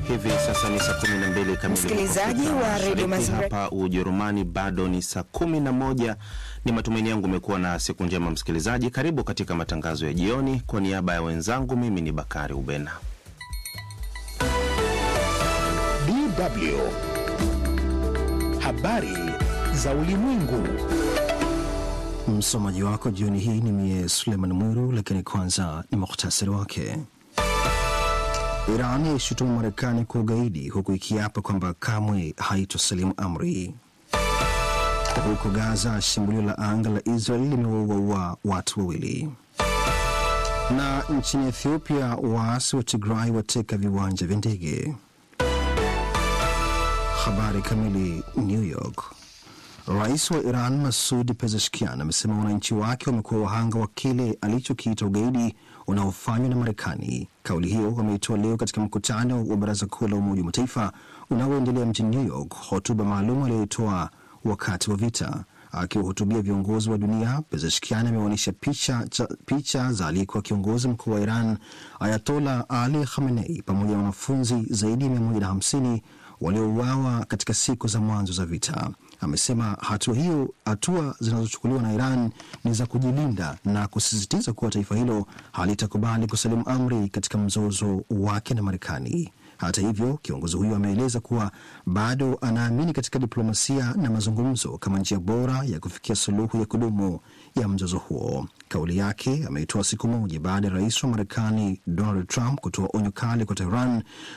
Hivi sasa ni saa 12 kamili. Msikilizaji Afrika wa Radio Mashariki. Mazingira- Hapa Ujerumani bado ni saa 11. Ni matumaini yangu umekuwa na siku njema msikilizaji. Karibu katika matangazo ya jioni. Kwa niaba ya wenzangu, mimi ni Bakari Ubena. DW. Habari za ulimwengu. Msomaji wako jioni hii ni mie Suleiman Mwiru, lakini kwanza ni muhtasari wake. Iran yaishutumu Marekani kwa ugaidi huku ikiapa kwamba kamwe haitosalimu amri. Huko Gaza, shambulio la anga la Israel limewaua watu wawili. Na nchini Ethiopia, waasi wa Tigray wateka viwanja vya ndege. Habari kamili. New York. Rais wa Iran Masud Pezeshkian amesema wananchi wake wamekuwa wahanga wa kile alichokiita ugaidi unaofanywa na Marekani. Kauli hiyo wameitoa leo katika mkutano wa Baraza Kuu la Umoja wa Mataifa unaoendelea mjini New York, hotuba maalum aliyoitoa wakati wa vita. Akiwahutubia viongozi wa dunia, Pezeshkian ameonyesha picha, cha- picha za aliyekuwa kiongozi mkuu wa Iran Ayatola Ali Khamenei pamoja na wanafunzi zaidi ya 150 waliouawa katika siku za mwanzo za vita. Amesema hatua hiyo, hatua zinazochukuliwa na Iran ni za kujilinda na kusisitiza kuwa taifa hilo halitakubali kusalimu amri katika mzozo wake na Marekani. Hata hivyo, kiongozi huyo ameeleza kuwa bado anaamini katika diplomasia na mazungumzo kama njia bora ya kufikia suluhu ya kudumu ya mzozo huo. Kauli yake ameitoa siku moja baada ya rais wa Marekani Donald Trump kutoa onyo kali kwa Tehran